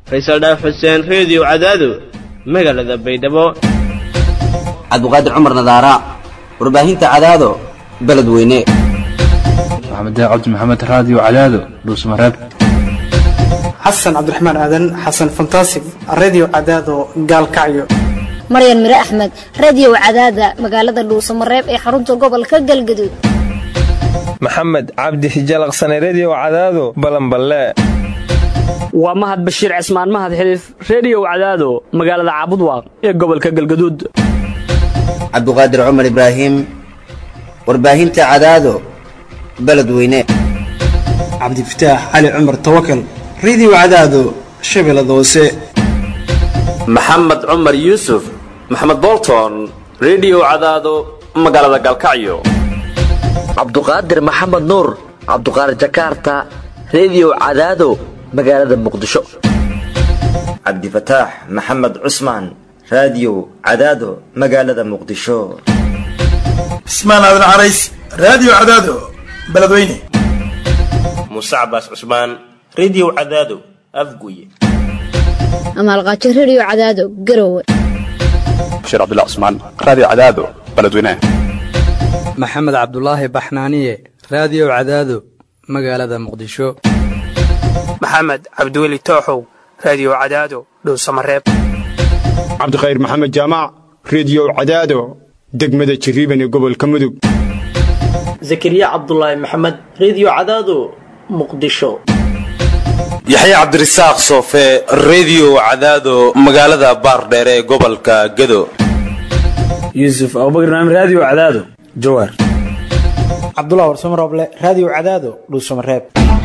faysal dhaaf xuseen reediyo cadaado magaalada baydhabo cabdiqaadir cumar nadaara warbaahinta cadaado beledweyne maxamed cabdi maxamed raadiyo cadaado dhuusmareeb xasan cabdiraxmaan aadan xasan fantasig redio cadaado gaalkacyo maryan mire axmed radio cadaada magaalada dhuusamareeb ee xarunta gobolka galgaduud maxamed cabdi hijalaqsane redio cadaado balanballe waa mahad bashiir cismaan mahad xiliif reediyow cadaado magaalada caabudwaaq ee gobolka galgaduud cabdiqaadir cumar ibraahim warbaahinta cadaado beledweyne cabdifataax cali cumar tawakal redio cadaado shabeellada hoose maxamed cumar yuusuf maxamed bolton redio cadaado magaalada galkacyo cabduqaadir maxamed nuur cabduqaadir jakaarta redio cadaado magaalada muqdisho cabdifataax maxamed cusmaan raadiyo cadaado magaalada muqdisho cismaan aadan carays raadiyo cadaado beledweyne muuse cabaas cusmaan redio cadaado afguye amaalqaajo redio cadaado garowe bashiir cabdilla cusmaan raadiyo cadaado beledweyne maxamed cabdulaahi baxnaaniye raadiyo cadaado magaalada muqdisho maxamed cabdiweli tooxow raadiyo cadaado dhowsamareeb cabdikhayr maxamed jaamac reediyo cadaado degmada jirriban ee gobolka mudug zakariya cabdulaahi maxamed reediyo cadaado muqdisho yaxye cabdirasaaq soofe reediyo cadaado magaalada baardheere ee gobolka gedo yuusuf abubakar naam raadiyo cadaado jawaar cabdullah warsamo rooble raadiyo cadaado dhuusamareeb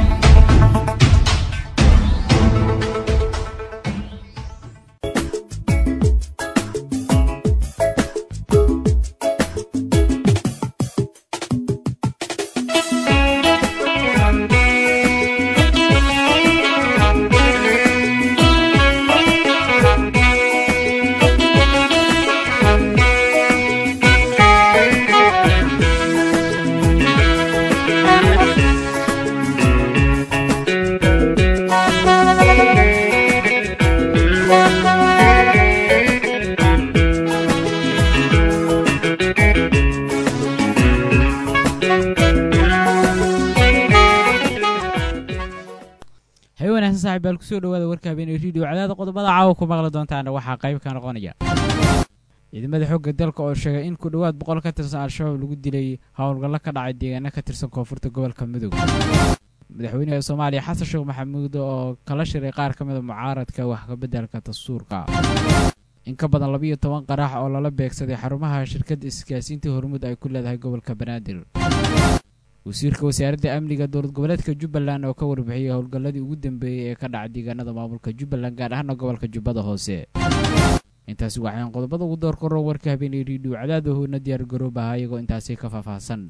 kusoo dhawaada warka habeeney redio cadaada qodobada caawa ku maqli doontaana waxaa qayb ka noqonaya ciidamada xoogga dalka oo sheegay in ku dhowaad boqol ka tirsan al-shabaab lagu dilay howlgallo ka dhacay deegaano ka tirsan koonfurta gobolka mudug madaxweynaha soomaaliya xasan sheekh maxamuud oo kala shiray qaar ka mida mucaaradka wax kabeddelka dastuurka in ka badan labiiyo toban qaraax oo lala beegsaday xarumaha shirkadda isgaasiinta hormuud ay ku leedahay gobolka banaadir wasiirka wasaaradda amniga dowlad goboleedka jubbaland oo ka warbixiyey howlgalladii ugu dambeeyey ee ka dhacay deegaanada maamulka jubbaland gaar ahaana gobolka jubbada hoose intaasi waxaan qodobada ugu door koro warka habeenay riidhiw cadaadahoona diyaar garoobaha iyagoo intaasi ka faahfaahsan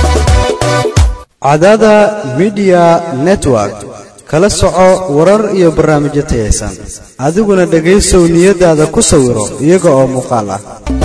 cadaada midiya network kala soco warar iyo barnaamijyo tayaysan adiguna dhegaysow niyadaada ku sawiro iyaga oo muuqaal ah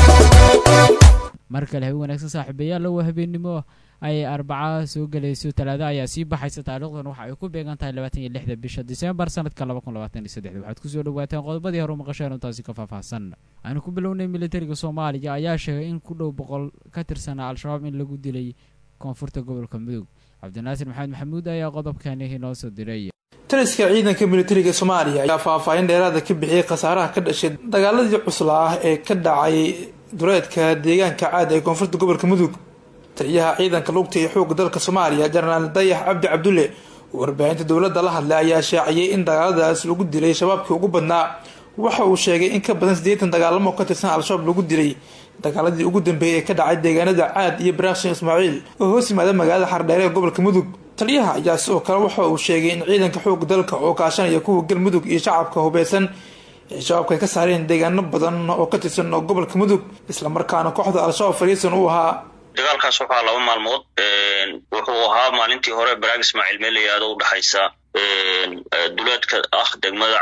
mar kale habeen wanaagsan saaxiibayaal waa habeennimo ay arbaca soo gelayso talaada ayaa sii baxaysa taariikhdan waxa ay ku beegan tahay labaatan iyo lixda bisha disembar sanadka laba kun labaatan iyo saddexda waxaad kusoo dhawaateen qodobadii hore maqasheen intaasi ka faahfaahsan aanu ku bilownay militariga soomaaliya ayaa sheegay in ku dhow boqol ka tirsanaa al-shabaab in lagu dilay koonfurta gobolka mudug cabdinaasir maxamed maxamuud ayaa qodobkani inoo soo diray taliska ciidanka militariga soomaaliya ayaa faahfaahin dheeraada ka bixiyey khasaaraha ka dhashay dagaaladii cuslaa ah ee ka dhacay dureedka deegaanka caad ee koonfurta gobolka mudug taliyaha ciidanka lugta iyo xoogga dalka soomaaliya jenaraal dayax cabdi cabdulle oo warbaahinta dowladda la hadlay ayaa shaaciyey in dagaaladaas lagu dilay shabaabkii ugu badnaa waxa uu sheegay in ka badan siddeetan dagaalamo ka tirsan al-shabaab lagu dilay dagaaladii ugu dambeeyay ee ka dhacay deegaanada caad iyo baraaqshin ismaaciil oo hoos yimaada magaalada xardheere ee gobolka mudug taliyaha ayaa sidoo kale waxa uu sheegay in ciidanka xoogga dalka oo kaashanaya kuwa galmudug iyo shacabka hubeysan ee shabaabka ay ka saareen deegaano badan oo ka tirsan oo gobolka mudug islamarkaana kooxda al-shabaab fariisan uu ahaa dagaalkaas wuxuu laba maalmood wuxuu ahaa maalintii hore baraag ismaaciil meel layihaado udhexaysa duleedka ah degmada caad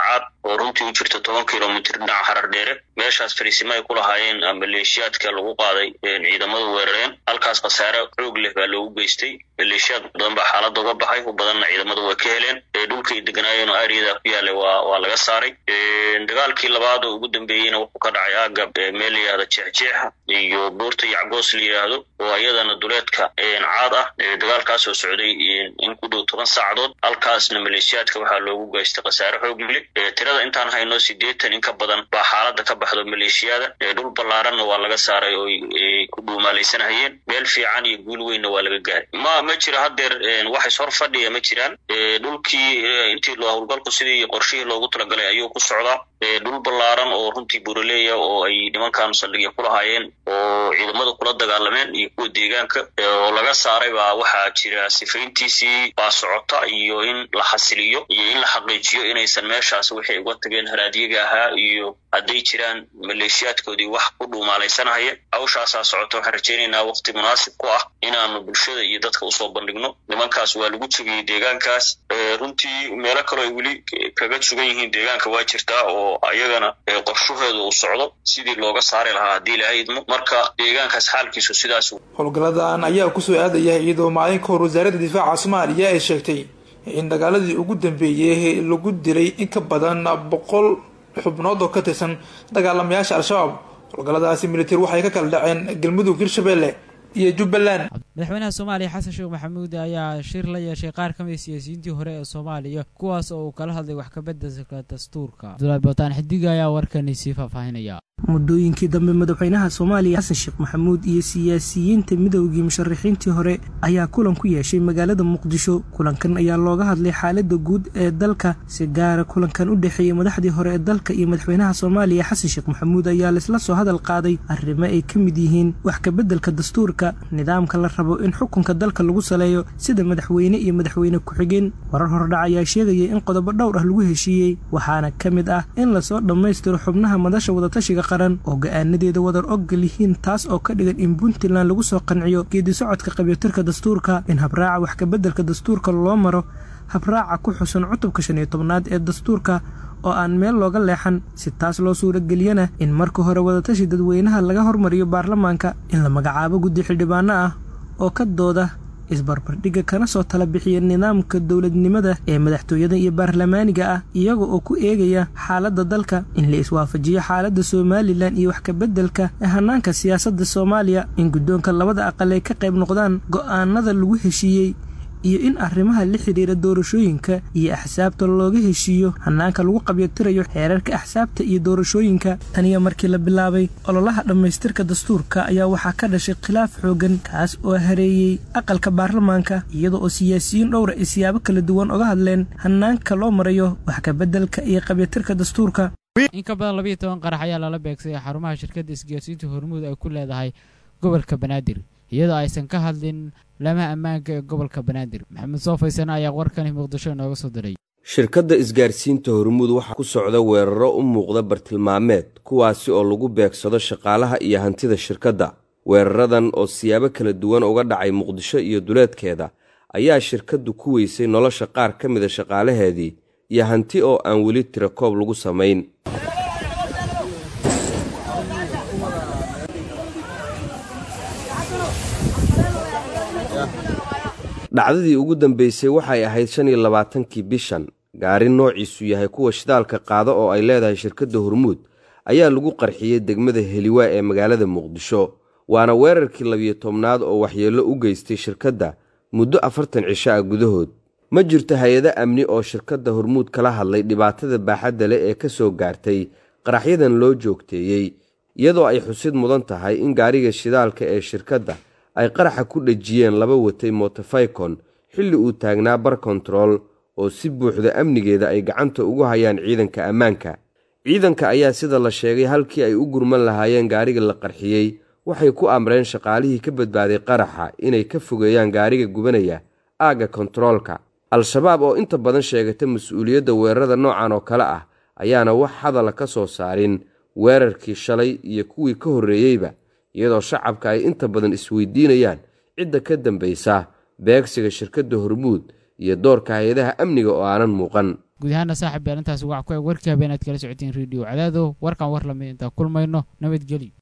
oo runtii u jirta toban kilomitr dhinaca harar dheere meeshaas fariisimo ay ku lahaayeen maleeshiyaadka lagu qaaday ciidamadu weerareen halkaas khasaare xoog leh baa loogu geystay maleeshiyaad badan baa xaaladda uga baxay u badanna ciidamadu way ka heleen dhulkay deganaayeen oo aariyada ku yaalay waa waa laga saaray dagaalkii labaad oo ugu dambeeyeyna wuxuu ka dhacay aagga meel la yihahda jeexjeexa iyo buurta yacgoos la yidhaahdo oo iyadana duleedka caad ah dagaalkaas oo socday in ku dhow toban saacadood halkaasna maleeshiyaadka waxaa loogu geystay khasaare xoog leh tirada intaan hayno sideetan in ka badan baa xaaladda ka baxdo maleeshiyada dhul ballaaranna waa laga saaray oo ay ku dhuumaalaysanahayeen meel fiican iyo guul weynna waa laga gaaray ma ma jiro haddeer wax ishor fadhiya ma jiraan dhulkii intii howlgalku sidii qorshihii loogu talagalay ayuu ku socdaa dhul ballaaran oo runtii buraleeya oo ay nimankan saldhigya ku lahaayeen oo ciidamada kula dagaalameen iyo kuwa deegaanka oo laga saaray baa waxaa jira sifayntiisii baa socota iyo in la xasiliyo iyo in la xaqiijiyo inaysan meeshaas waxay uga tageen haraadyaga ahaa iyo hadday jiraan maleeshiyaadkoodii wax ku dhuumaalaysanahaya hawshaasaa socota waxaan rajaynaynaa waqti munaasib ku ah inaanu bulshada iyo dadka usoo bandhigno nimankaas waa lagu jebiyey deegaankaas runtii meelo kaloo ay weli kaga sugan yihiin deegaanka waa jirtaa oo ayagana qorshaheedu uu socdo sidii looga saari lahaa haddii ilahay idmo marka deegaankaas xaalkiisu sidaas howlgalladan ayaa kusoo aadaya iyadoo maalin ka hor wasaaradda difaaca soomaaliya ay sheegtay in dagaaladii ugu dambeeyey lagu dilay in ka badan boqol xubnood oo ka tirsan dagaalamayaasha al-shabaab howlgalladaasi militari waxay ka kala dhaceen galmudug hirshabelle iyo jubbaland madaxweynaha soomaaliya xasan sheekh maxamuud ayaa shir la yeeshay qaar ka mid siyaasiyiintii hore ee soomaaliya kuwaas oo uu kala hadlay wax kabeddelka dastuurka abdulahi bootaan xidiga ayaa warkani sii faahfaahinaya muddooyinkii dambe madaxweynaha soomaaliya xasan sheekh maxamuud iyo siyaasiyiinta midoogii musharaxiintii hore ayaa kulan ku yeeshay magaalada muqdisho kulankan ayaa looga hadlay xaaladda guud ee dalka si gaara kulankan u dhexeeyey madaxdii hore ee dalka iyo madaxweynaha soomaaliya xasan sheekh maxamuud ayaa laisla soo hadal qaaday arrimo ay ka mid yihiin wax kabeddelka dastuurka nidaamka la rabo in xukunka dalka lagu saleeyo sida madaxweyne iyo madaxweyne ku-xigeen warar hordhac ayaa sheegaya in qodobo dhowr ah lagu heshiiyey waxaana ka mid ah in lasoo dhammaystiro xubnaha madasha wadatashiga qaran oo go-aanadeeda wadar ogol yihiin taas oo ka dhigan in puntland lagu soo qanciyo geedi socodka qabyootirka dastuurka in habraaca wax kabeddelka dastuurka loo maro habraaca ku xusan cutubka shan iyo tobnaad ee dastuurka oo aan meel looga leexan si taas loo suurageliyana in marka hore wadatashi dadweynaha laga hormariyo baarlamaanka in la magacaabo guddi xildhibaano ah oo ka dooda isbarbardhigga kana soo tala bixiya nidaamka dowladnimada ee madaxtooyada iyo baarlamaaniga ah iyaga oo ku eegaya xaaladda dalka in la iswaafajiyo xaaladda somalilan iyo wax kabeddelka ee hanaanka siyaasadda soomaaliya in guddoonka labada aqal ay ka qayb noqdaan go'aanada lagu heshiiyey iyo in arrimaha la xidhiira doorashooyinka iyo axsaabta looga heshiiyo hanaanka lagu qabyotirayo xeerarka axsaabta iyo doorashooyinka taniya markii la bilaabay ololaha dhammaystirka dastuurka ayaa waxaa ka dhashay khilaaf xoogan kaas oo hareeyey aqalka baarlamaanka iyada oo siyaasiyiin dhowra ay siyaabo kala duwan oga hadleen hanaanka loo marayo wax kabeddelka iyo qabyatirka dastuurka in ka badan labayo toban qarax ayaa lala beegsaday xarumaha shirkadda isgaarsiinta hormuud ay ku leedahay gobolka banaadir iyadoo aysan ka hadlin lamaha ammaanka ee gobolka banaadir maxamed soofaysan ayaa warkani muqdisho inooga soo diray shirkadda isgaarsiinta hormuud waxaa ku socda weeraro u muuqda bartilmaameed kuwaasi oo lagu beegsado shaqaalaha iyo hantida shirkadda weeraradan oo siyaabo kala duwan uga dhacay muqdisho iyo duleedkeeda ayaa shirkaddu ku weysay nolosha qaar ka mida shaqaalaheedii iyo hanti oo aan weli tira koob lagu samayn dhacdadii ugu dambeysay waxay ahayd shan iyo labaatankii bishan gaari noociisu yahay kuwa shidaalka qaada oo ay leedahay shirkadda hormuud ayaa lagu qarxiyey degmada heliwaa ee magaalada muqdisho waana weerarkii labiyo tobnaad oo waxyeello u geystay shirkadda muddo afartan cisho ah gudahood ma jirto hay-ado amni oo shirkadda hormuud kala hadlay dhibaatada baaxadda leh ee ka soo gaartay qaraxyadan loo joogteeyey iyadoo ay xusid mudan tahay in gaariga shidaalka ee shirkadda ay qaraxa ku dhejiyeen laba watay motofaycon xilli uu taagnaa bar kontarool oo si buuxda amnigeeda ay gacanta ugu hayaan ciidanka ammaanka ciidanka ayaa sida la sheegay halkii ay u gurman lahaayeen gaariga la qarxiyey waxay ku amreen shaqaalihii ka badbaaday qaraxa inay ka fogeeyaan gaariga gubanaya aagga kontaroolka al-shabaab oo inta badan sheegata mas-uuliyadda weerarada noocan oo kale ah ayaana wax hadala ka soo saarin weerarkii shalay iyo kuwii ka horreeyeyba iyadoo shacabka ay inta badan isweydiinayaan cidda ka dambaysa beegsiga shirkadda hormuud iyo doorka hay-adaha amniga oo aanan muuqan guud ahaana saaxib yaal intaas wac ku eg warkii habeen aad kala socotiin radio cadaado warkan war lamid intaan kulmayno nabadgelyo